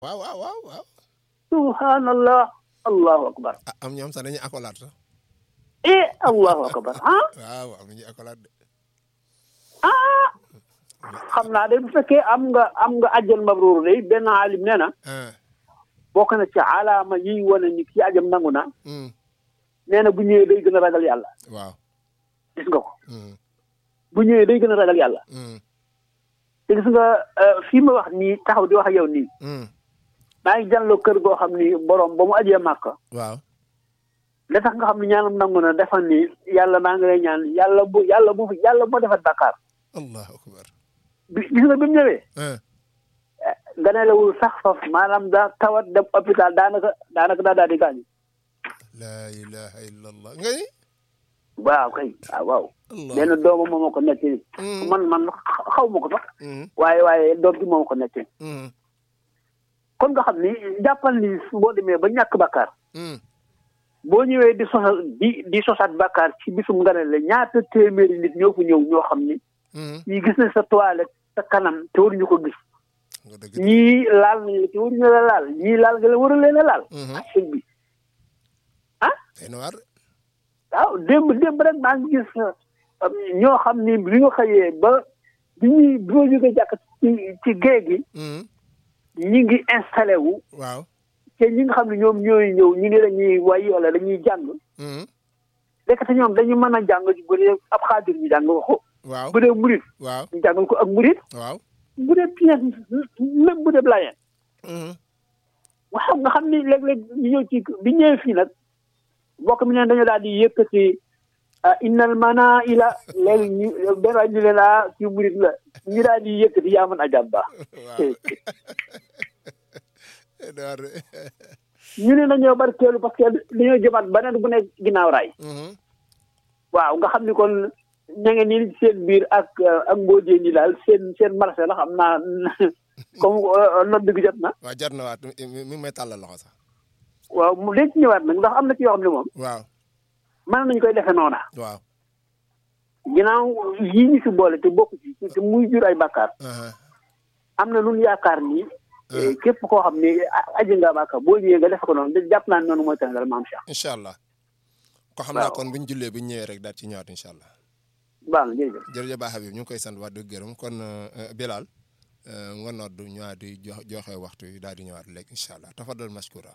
waaw waaw waaw waaw. subhanallah allahu akbar ah am ñoom sax dañuy accolade sax. eh allahu akbar ah waaw am nañu accolade de. ah xam naa de bu fekkee am nga am nga ajjal mabruur de benn alim nee na ah. bokk na ci alaama yiy wane ni kii ajam nangu na mm, nee na bu ñëwee day gën a ragal yàlla waaw. gis nga ko mm, bu ñëwee day gën a ragal yàlla mm, te gis nga euh, fii ma wax nii taxaw di wax ak yow nii mm, maa ngi jànloo kër goo xam ni borom ba mu ajee màkk waaw. da tax nga xam ne ñaanam nangu na defal ni yàlla maa ngi lay ñaan yàlla bu yàlla bu yàlla bu ma defat bàkkaar allahu akbar. bi gis nga bi mu ñëwee ah ganelewul sax faf maanaam daa tawat dem hôpital daanaka daanaka daa daal di gaañu laa ilaha illa allah nga ni. waaw kay waaw waaw allah benn doomam moo ma ko nettali Mm, man man xaw ma ko sax mm, waaye waaye doom bi moo ma ko nettali mm, kon nga xam ni jàppal ni boo demee ba ñàkk bàkkaar mm. boo ñëwee di sosal di di sosaat bàkkaar ci bisum ganale ñaata téeméeri nit ñoo fa ñëw ñoo xam ni mm. ñii gis nañ sa toilette sa kanam te waruñu ko gis nga dëgg de. ñii laal nañ la te waruñu la laal ñii laal nga la war a leen a laal Mhm. sëñ bi xëy na waar. waaw démb démb rek maa ngi gis um, ñoo xam ni bi ñu xëyee ba bi ñuy bi ma jógee jàkk ci ci géej gi Mm, ñi ngi installé wu waaw. te ñi nga xam ne ñoom ñooy ñëw ñu ne dañuy way wala dañuy jàng Mm, lekk te ñoom dañu mën a jàng bu dee ab xaadir ñu jàng ko waaw. bu dee murit waaw. ñu jàngal ko ak murit waaw. bu dee pièce même bu dee blayeen Mm, waaw nga xam ni léeg-léeg ñu ñëw ci bi ñëwee fii nag mbokk mi ne dañoo daal di yëkkati ah innal mana ila léegi ñu benn waay ñu leen ah ci murit la ñu daal di yëkkati yaa man ajab ba waaw. daar de. ñu ne dañoo barkeelu parce que dañoo jëmaat beneen bu nekk ginnaaw raay Mhm. waaw nga xam ni kon ña ngeen ni seen biir ak ak mboojee ni daal seen seen marché la xam naa comme nodd gi jot na waaw jar na waat mi mi mi ngi may tàllal loxo sax. waaw mu léegi ñëwaat nag ndax am na ci yoo xam ne moom waaw. mën nañu koy defee noona waaw. ginnaaw yii ñu si boole te bokk ci te muy jur ay bàkkaar aha, am na lu ñu yaakaar ni ah, képp koo xam ni a- aji nga bàkkaar boo ñëwee nga def ko noonu de jàpp naa ne noonu mooy tàngal maam Cheikh incha allah. ko xam naa waaw. kon bu ñu jullee bu ñu ñëwee rek daal ci ñëwaat incha allah. baax na jërëjëf jërëjëf Ba Habib ñu ngi koy sant wax dëgg gërëm kon euh, Bilal euh, nga nodd ñëwaat di jox joxe waxtu yi daal di ñëwaat léegi incha allah tafadal mashkura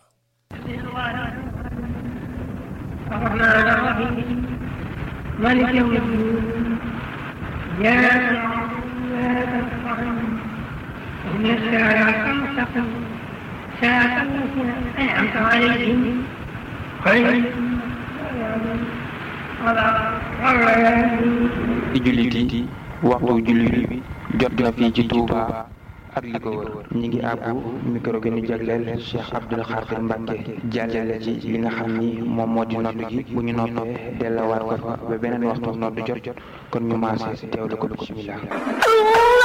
الرحمن الرحيم مالك يوم الدين إياك نعبد وإياك نستعين اهدنا الصراط المستقيم صراط الذين أنعمت عليهم غير المغضوب عليهم ولا الضالين ci jullit yi waxtu jullit bi jot na fii ci Touba ak li ko wër ñi ngi àbbu micro gi ñu jagleel Cheikh Abdoul Khadir Mbacke jàllale ci li nga xam ni moom moo di nodd gi bu ñu noppee dellawaat ko fa ba beneen waxtu nodd jot jot kon ñu maase teewlu ko bismillah